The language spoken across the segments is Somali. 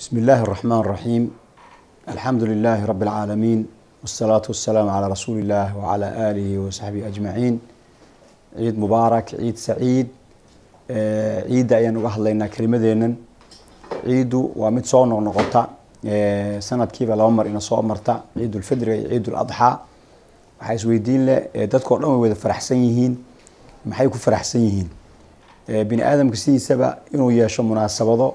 بسم الله الرحمن الرحيم الحمد لله رب العالمين والصلاة والسلام على رسول الله وعلى آله وصحبه أجمعين ciid mubaarak ciid saciid ciidda ayaan uga hadlaynaa kelimadeenan ciiddu waa mid soo noqnoqota sanadkiiba laba mar ina soo marta ciidulfidriga iyo ciiduladxaa waxaa isweydiin leh dadkao dhan way wada faraxsan yihiin maxay ku faraxsan yihiin bini aadamka sidiisaba inuu yeesho munaasabado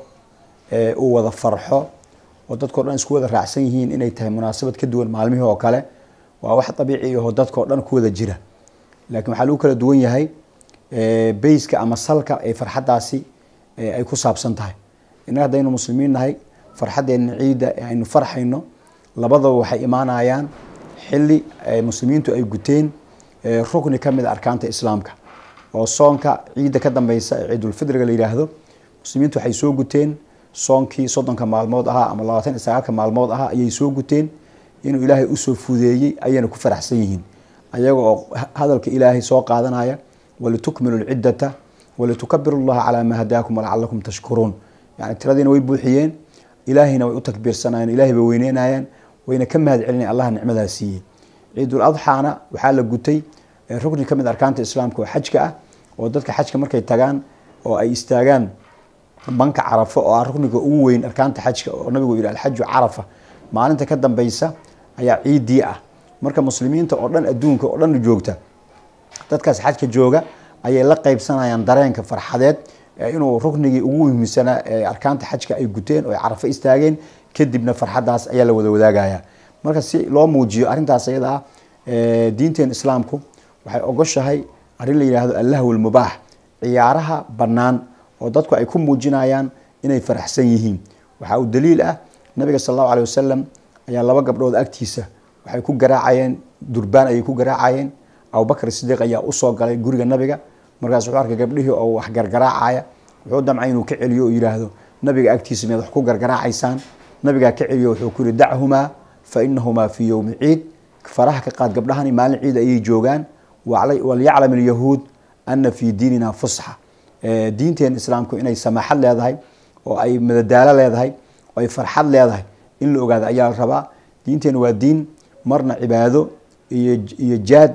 uu wada farxo oo dadkao dhan isku wada raacsan yihiin inay tahay munaasabad ka duwan maalmihii oo kale waa wax dabiici aho dadkao dhan ku wada jira laakiin waxaa lagu kala duwan yahay bayska ama salka ee farxaddaasi ay ku saabsan tahay innaga haddaynu muslimiin nahay farxaddeena ciidda ee aynu farxayno labadaba waxay imaanayaan xilli muslimiintu ay guteen rukni ka mid a arkaanta islaamka oo soonka ciidda ka dambeysa ee ciidulfidriga la yidhaahdo muslimiintu waxay soo guteen soonkii soddonka maalmood ahaa ama labaatan iyo sagaalka maalmood ahaa ayay soo guteen inuu ilaahay usoo fudeeyey ayayna ku faraxsan yihiin ayaga oo hadalka ilaahay soo qaadanaya walitukmilu lciddata walitukabiru llaha calaa maa hadaakum walacalakum tashkuruun yani tiradiina way buuxiyeen ilaahayna way u takbiirsanayeen ilahay bay weyneynayeen wayna ka mahad celinayan allah nicmadaa siiyey ciidul adxaana waxaa la gutay rukni ka mid arkaanta islaamka oo xajka ah oo dadka xajka markay tagaan oo ay istaagaan banka carafo oo ah rukniga ugu weyn arkaanta xajka oo nabigu yihi alxaju carafa maalinta ka dambeysa ayaa ciidii ah marka muslimiinta oo dhan adduunka oo dhan joogta dadkaas xajka jooga ayay la qeybsanayaan dareenka farxadeed inuu ruknigii ugu muhiimsanaa ee arkaanta xajka ay guteen oo ay carafo istaageen kadibna farxaddaas ayaa la wada wadaagaya marka si loo muujiyo arrintaas ayada ah diinteen islaamku waxay ogoshahay arrin la yidhaahdo allahw lmubaax ciyaaraha bannaan oo dadku ay ku muujinayaan inay faraxsan yihiin waxaa uu daliil ah nabiga sal allahu alay wasalam ayaa laba gabdhood agtiisa waxay ku garaacayeen durbaan ayay ku garaacayeen abubakr sidiiq ayaa usoo galay guriga nabiga markaas wuxuu arkay gabdhihii oo wax gargaraacaya wuxuu damcay inuu ka celiyo oo yihaahdo nabiga agtiisa miyaad wax ku gargaraacaysaan nabigaa ka celiyo wuxuu ku yihi dachumaa fa inahumaa fii yowmi ciid faraha ka qaad gabdhahani maalin ciid ayay joogaan walyaclam ilyahuud ana fii diinina fusxa diinteen islaamku inay samaaxad leedahay oo ay madadaalo leedahay oo ay farxad leedahay in la ogaado ayaa la rabaa diinteen waa diin marna cibaado iyo jaad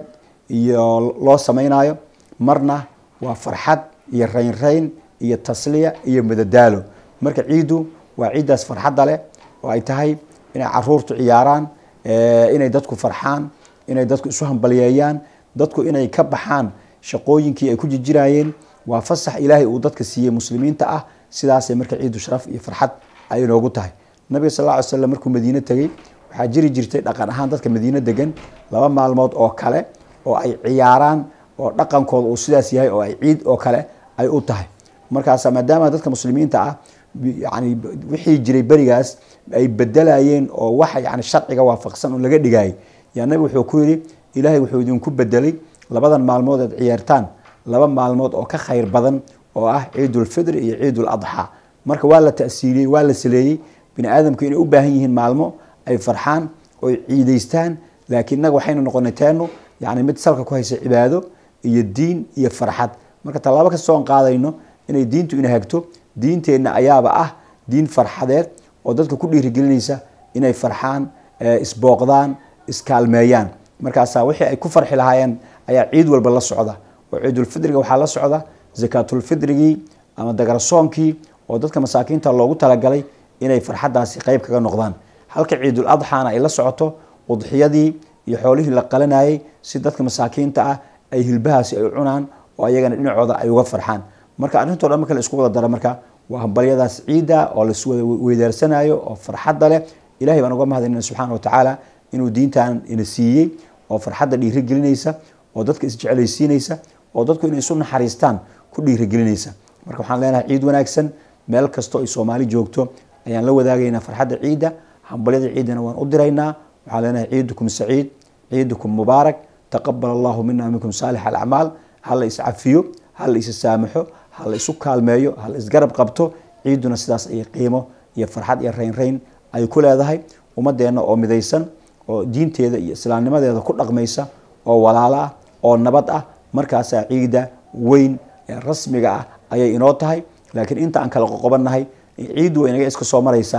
iyo loo samaynayo marna waa farxad iyo raynrayn iyo tasliya iyo madadaalo marka ciiddu waa ciiddaas farxadda leh oo ay tahay inay caruurtu ciyaaraan inay dadku farxaan inay dadku isu hambalyeeyaan dadku inay ka baxaan shaqooyinkii ay ku jirjiraayeen waa fasax ilaahay uu dadka siiyey muslimiinta ah sidaasay marka ciiddu sharaf iyo farxad ay inoogu tahay nabiga sal lla ly slam markuu madiine tegey waxaa jiri jirtay dhaqan ahaan dadka madiine degan laba maalmood oo kale oo ay ciyaaraan oo dhaqankooda uu sidaas yahay oo ay ciid oo kale ay u tahay markaas maadaama dadka muslimiinta ah yani wixii jiray berigaas ay bedelayeen oo wax yani sharciga waafaqsan oo laga dhigayay yaa nabi wuxuu ku yidhi ilaahay wuxuu idinku bedelay labadan maalmood aad ciyaartaan laba maalmood oo ka khayr badan oo ah ciidulfidri iyo ciidul adxaa marka waa la tasiiliyey waa la saleeyey bini aadamku inay u baahan yihiin maalmo ay farxaan oy ciidaystaan laakiin inaga waxaynu noqonay teenu yani mid salka ku haysa cibaado iyo diin iyo farxad marka tallaabo kastoo aan qaadayno inay diintu ina hagto diinteenna ayaaba ah diin farxadeed oo dadka ku dhiirigelinaysa inay farxaan isbooqdaan iskaalmeeyaan markaasaa wixii ay ku farxi lahaayeen ayaa ciid walba la socda oo ciidulfidriga waxaa la socda zakaatulfidrigii ama dagarasoonkii oo dadka masaakiinta loogu talagalay inay farxaddaasi qeyb kaga noqdaan halka ciidul adxaana ay la socoto udxiyadii iyo xoolihii la qalanayay si dadka masaakiinta ah ay hilbahaasi ay cunaan oo ayagana dhinacooda ay uga farxaan marka arrintoo dhan marka la isku wada dara marka waa hambalyadaas ciidda oo lais wada weydaarsanayo oo farxadda leh ilahay baan uga mahadinayna subxaana wa tacaala inuu diintan ina siiyey oo farxadda dhiirigelinaysa oo dadka isjeclaysiinaysa oo dadku inay isu naxariistaan ku dhiirigelinaysa marka waxaan leenahay ciid wanaagsan meel kastoo ay soomaali joogto ayaan la wadaagaynaa farxadda ciidda hambalyada ciiddana waan u diraynaa waxaan leenahay ciidukum saciid ciidukum mubaarak taqabal allahu mina minkum saalix alacmaal ha la iscafiyo ha la issaamaxo ha la isu kaalmeeyo ha la isgarab qabto ciidduna sidaas ayay qiimo iyo farxad iyo raynrayn ay ku leedahay ummadeenna oo midaysan oo diinteeda iyo islaamnimadeeda ku dhaqmaysa oo walaalo ah oo nabad ah markaasaa ciidda weyn ee rasmiga ah ayay inoo tahay laakiin inta aan kala qoqobannahay ciiddu way inaga iska soo maraysaa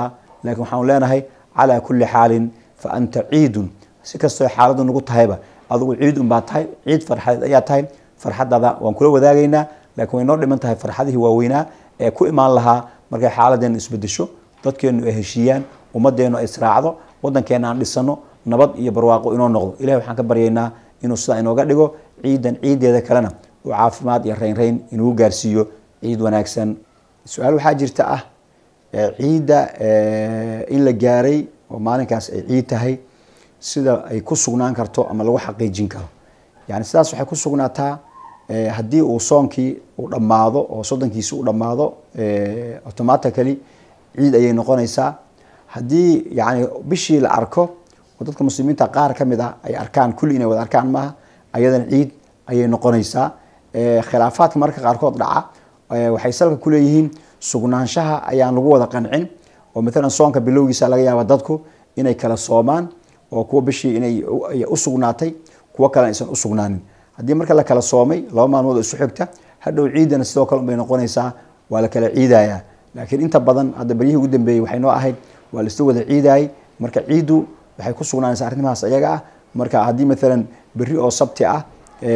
laakiin waxaan leenahay calaa kulli xaalin fa anta ciidun si kastoo xaaladu nagu tahayba adugu ciid unbaa tahay ciid farxadeed ayaa tahay farxadaada waan kula wadaagaynaa laakiin way noo dhiman tahay farxadihii waaweynaa ee ku imaan lahaa markay xaaladeenu isbedesho dadkeenu ay heshiiyaan ummadeenu ay israacdo wadankeena aan dhisano nabad iyo barwaaqo inoo noqdo ilahi waxaan ka baryaynaa inuu sidaa inooga dhigo ciidan ciideeda kalena uu caafimaad iyo raynrayn inugu gaarsiiyo ciid wanaagsan su-aal waxaa jirta ah ciidda in la gaaray oo maalinkaas ay ciid tahay sida ay ku sugnaan karto ama lagu xaqiijin karo yani sidaas waxay ku sugnaataa haddii uu soonkii uu dhammaado oo soddonkiisi uu dhammaado automatically ciid ayay noqonaysaa haddii yani bishii la arko oo dadka muslimiinta qaar ka mid ah ay arkaan kulli inay wada arkaan maaha ayadana ciid ayay noqonaysaa khilaafaadka mararka qaarkood dhaca waxay salka kuleeyihiin sugnaanshaha ayaan lagu wada qancin oo maalan soonka bilowgiisa laga yaaba dadku inay kala soomaan oo kuwa bishii inay usugnaatay kuwo kale aysan usugnaanin haddii marka la kala soomay laba maalmood oo isu xigta hadhow ciidana sidoo kale unbay noqonaysaa waa la kala ciidayaa laakiin inta badan hadda baryihii ugu dambeeyey waxay noo ahayd waa la isla wada ciidayay marka ciiddu waxay ku sugnaanaysaa arrimahaas ayaga ah marka haddii maalan berri oo sabti ah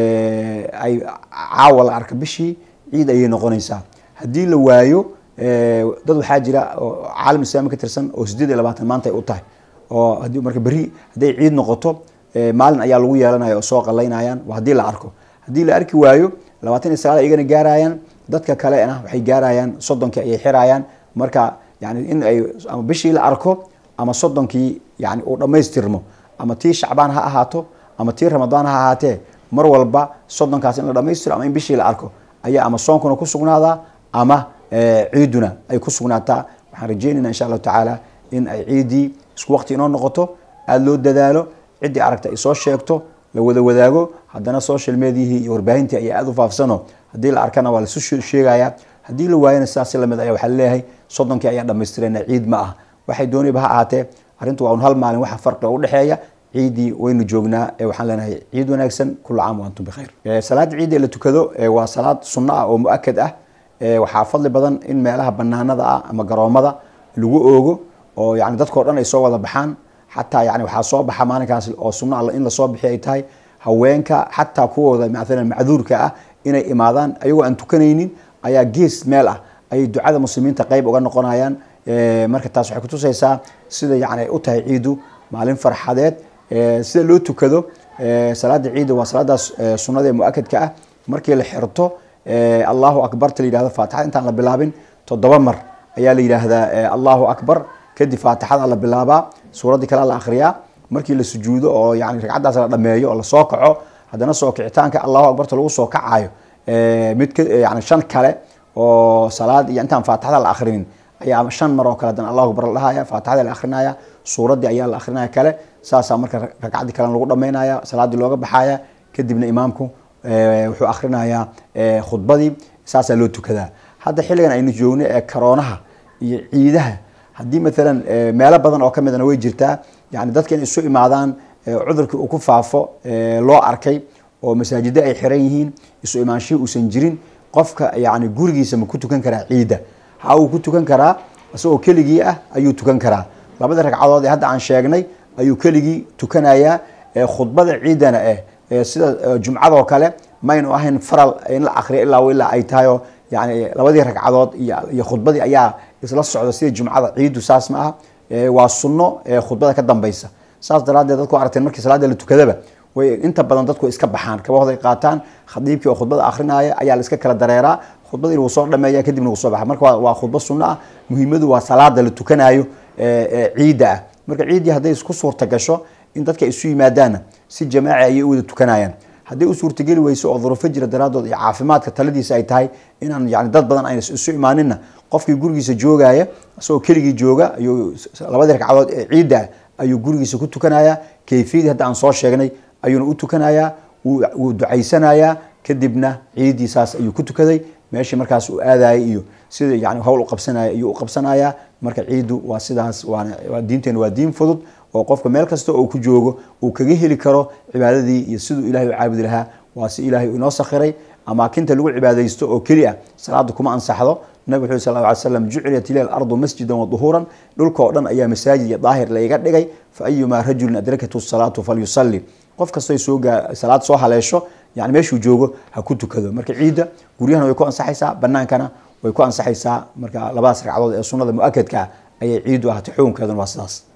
ay caawa la arka bishii ciid ayay noqonaysaa haddii la waayo dad waxaa jira oo caalam islaami ka tirsan oo sideed iyo labaatan maanta ay u tahay oo hadii marka berri hadday ciid noqoto maalin ayaa lagu yeelanaya oo soo qalaynayaan waa haddii la arko haddii la arki waayo labaatan iyo sagaal iyagana gaarayaan dadka kalena waxay gaarayaan soddonkii ayay xirayaan marka yani in ay ama bishii la arko ama soddonkii yani uu dhammaystirmo ama tii shacbaan ha ahaato ama tii ramadaan ha ahaatee mar walba soddonkaas in la dhamaystiro ama in bishii la arko ayaa ama soonkuna ku sugnaadaa ama ciiduna ay ku sugnaataa waxaan rajeynayna insha allahu tacaala in ay ciiddii isku waqti inoo noqoto aada loo dadaalo ciddii aragta ay soo sheegto la wada wadaago haddana social mediahii iyo warbaahintii ayaa aada u faafsano haddii la arkana waa laisu sheegaya haddii la waayana sidaas lamid aya waxaa laleeyahay soddonkii ayaan dhamaystirayna ciid ma ah waxay dooniba ha ahaatee arrintu waa un hal maalin waxa farqiga udhexeeya ciiddii waynu joognaa waxaan leenahay ciid wanaagsan kula caam waantum bikhayr salaada ciidda ee la tukado waa salaad sunno ah oo mu-akad ah waxaa fadli badan in meelaha banaanada ah ama garoomada lagu oogo oo yani dadkao dhan ay soo wada baxaan xataa yani waxaa soo baxa maalinkaas oo sunno in lasoo bixi ay tahay haweenka xataa kuwooda maalan macduurka ah inay imaadaan ayagoo aan tukanaynin ayaa gees meel ah ayay ducada muslimiinta qeyb uga noqonayaan marka taas waxay kutusaysaa sida yani ay u tahay ciidu maalin farxadeed sida loo tukado salaada ciidda waa salaadaas sunnada ee mu-akadka ah markii la xirto allahu akbarta la yihahdo faatixada intaan la bilaabin toddoba mar ayaa la yidhaahdaa allahu akbar kadib faatixada la bilaabaa suuraddii kale la akhriyaa markii la sujuudo oo yani ragcaddaas la dhameeyo oo lasoo kaco haddana soo kicitaanka allahu akbarta lagu soo kacayo mid yani shan kale oo salaad iyo intaan faatixada la akhrinin ayaa shan mar oo kale haddana allahu akbar la dhahaya faatixada la akhrinaya suuraddii ayaa la akhrinaya kale saasaa marka ragcaddii kalena lagu dhamaynaya salaaddii looga baxaya kadibna imaamku wuxuu akhrinayaa khudbadii saasaa loo tukadaa hadda xilligan aynu joogno ee karoonaha iyo ciidaha haddii maalan meelo badan oo kamidana way jirtaa yani dadka inay isu imaadaan cudurkii uu ku faafo loo arkay oo masaajida ay xiran yihiin isu imaanshihii uusan jirin qofka yani gurigiisa ma ku tukan karaa ciidda ha uu ku tukan karaa isagoo keligii ah ayuu tukan karaa labada ragcadood ee hadda aan sheegnay ayuu keligii tukanayaa khudbada ciidana eh sida jumcadoo kale maynu ahayn faral in la akriyo ilaa ilaa ay tahayo yani labadii ragcadood iyo khudbadii ayaa isla socda sida jumcada ciiddu saas ma aha waa sunno khudbada ka dambaysa saas daraadeed dadku aragteen markii salaada la tukadaba way inta badan dadku iska baxaan kabahooda ay qaataan khadiibkii oo khudbada akrinaya ayaa la iska kala dareeraa khudbadii wuu soo dhameeya kadibna wuu soo baxa marka waa khudba sunno ah muhiimadu waa salaada la tukanayo ciidda ah marka ciiddii hadday isku suurta gasho in dadka isu yimaadaanna si jamaaci ayay u wada tukanayaan hadday u suurtageli weyso oo duruufo jira daraadood iyo caafimaadka taladiisa ay tahay inaan yani dad badan ayna isu imaaninna qofkii gurigiisa joogaya isagoo keligii jooga ayuu labadii ragcadood ee ciidda ayuu gurigiisa ku tukanaya kayfiyadii hadda aan soo sheegnay ayuuna u tukanayaa wuu ducaysanayaa kadibna ciiddii saas ayuu ku tukaday meeshii markaas uu aadayay iyo sida yani hawl uqabsanaya ayuu uqabsanayaa marka ciiddu waa sidaas waa diinteena waa diin fudud oo qofka meel kasta oo ku joogo uu kaga heli karo cibaadadii iyo siduu ilahay u caabudi lahaa waa si ilaahay inoo sakhiray amaakinta lagu cibaadaysto oo keli ah salaada kuma ansaxdo nabig wuxuu sal ly slam jucilat ilay ardu masjidan wa duhuuran dhulka oo dhan ayaa masaajid iyo daahir layga dhigay fa ayumaa rajulin adrakathu salaatu falyusalli qof kastoo soo gaa salaad soo haleesho yani meeshuu joogo ha ku tukado marka ciidda guryahana way ku ansaxaysaa banaankana way ku ansaxaysaa marka labadaas ragcadood ee sunada mu-akadka ah ayay ciiddu ahatay xukunkeeduna waa sidaas